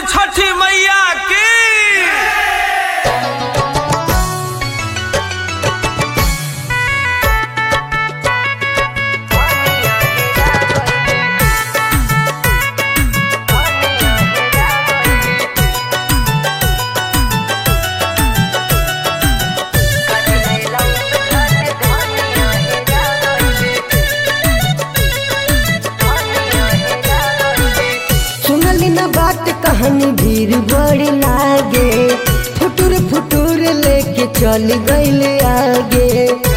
छठी मैया की सुनली ना बात कहानी भीड़ बड़ी लागे फुटुर फुटुर लेके चल गईल आगे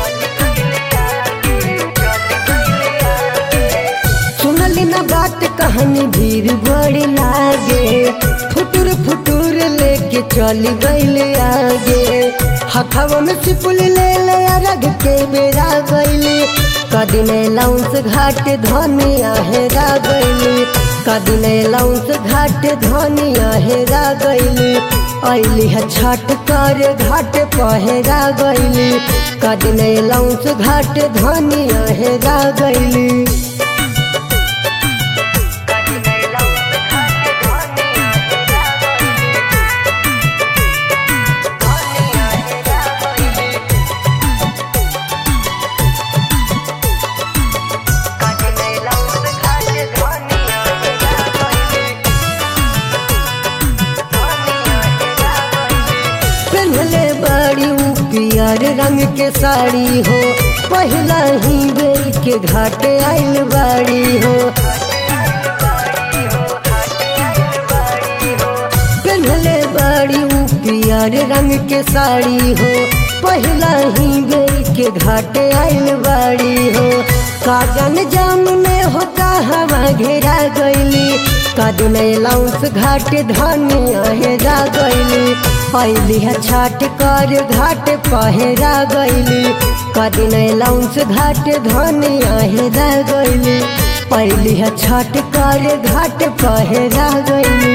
सुनली ना बात कहानी भीड़ बड़ी लागे फुटुर फुटुर लेके चल गईल आगे हथवा में सिपुल ले ले रग के बेरा गईली कदिने लाउंस घाट धनिया हेरा गईली कदिने लाउंस घाट धनिया हेरा गईली अली है छठ कर घाट पहरा गईली कदिने लाउंस घाट धनिया हेरा गईली पहनले बड़ी ऊ पियर रंग के साड़ी हो पहला ही बेर के घाट आइल बाड़ी हो पहनले बड़ी ऊ पियर रंग के साड़ी हो पहला ही बेर के घाट आइल बाड़ी हो काजन जाम में हो हवा घेरा गईली कदम लाउंस घाट धनिया हेरा गईली पहली है छाट कर घाट पहरा गईली कदिन लाउंस घाट धनिया हेरा गईली पहली है छाट कर घाट पहरा गईली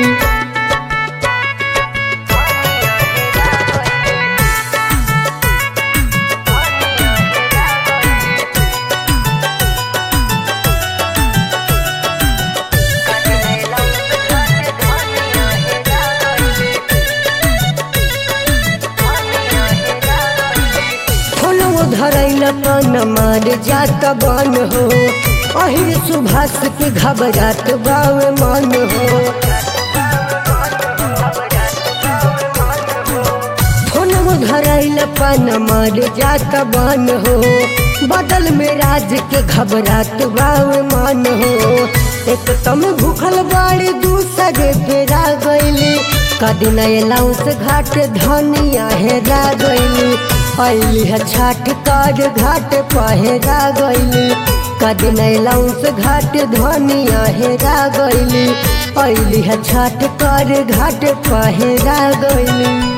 फोनवो धरैल पन मार जात बन हो अहिर सुभाष के घबरात बावे मन हो फोनवो धरैल पन मार जात बन हो बदल में राज के घबरात बावे मन हो एक तम भूखल बाड़ी दूसरे फेरा गईली कदिन लाउस घाट धनिया हेरा गईली अली है छाट कर घाट पहरा गईली कदिन लाउस घाट धनिया हेरा गईली अली है छाट कर घाट पहरा गईली